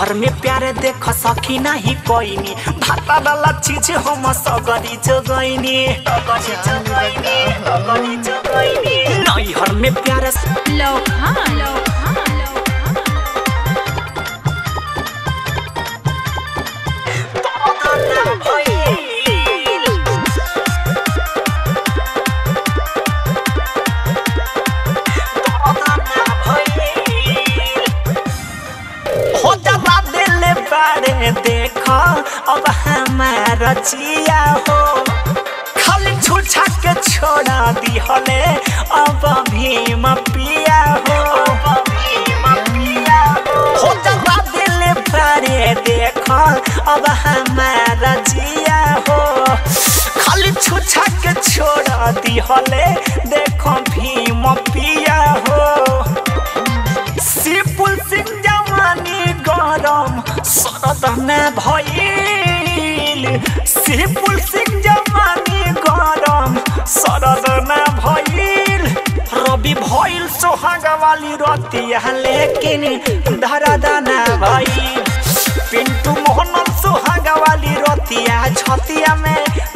हर में प्यारे देख सकी नहीं कोईनी भाता वाला चीज हम सगरी जगैनी नहीं हर में प्यारे लोखा लोखा हो जला दिल बारे देखो अब हमारा चिया हो खाली छुछा के छोड़ा दी हले अब भीम पिया हो हो जला दिल बारे देखो अब हमारा जिया हो खाली छुछा के छोड़ा दी हले देखो भीम पिया हो सिपुल सिंह जवानी गरम शरद में भइल सिपुल सिंह जवानी गरम शरद में भइल रवि भइल सोहाग वाली रतिया लेकिन धरादाना भइल पिंटू मोहन सोहाग वाली रतिया छतिया में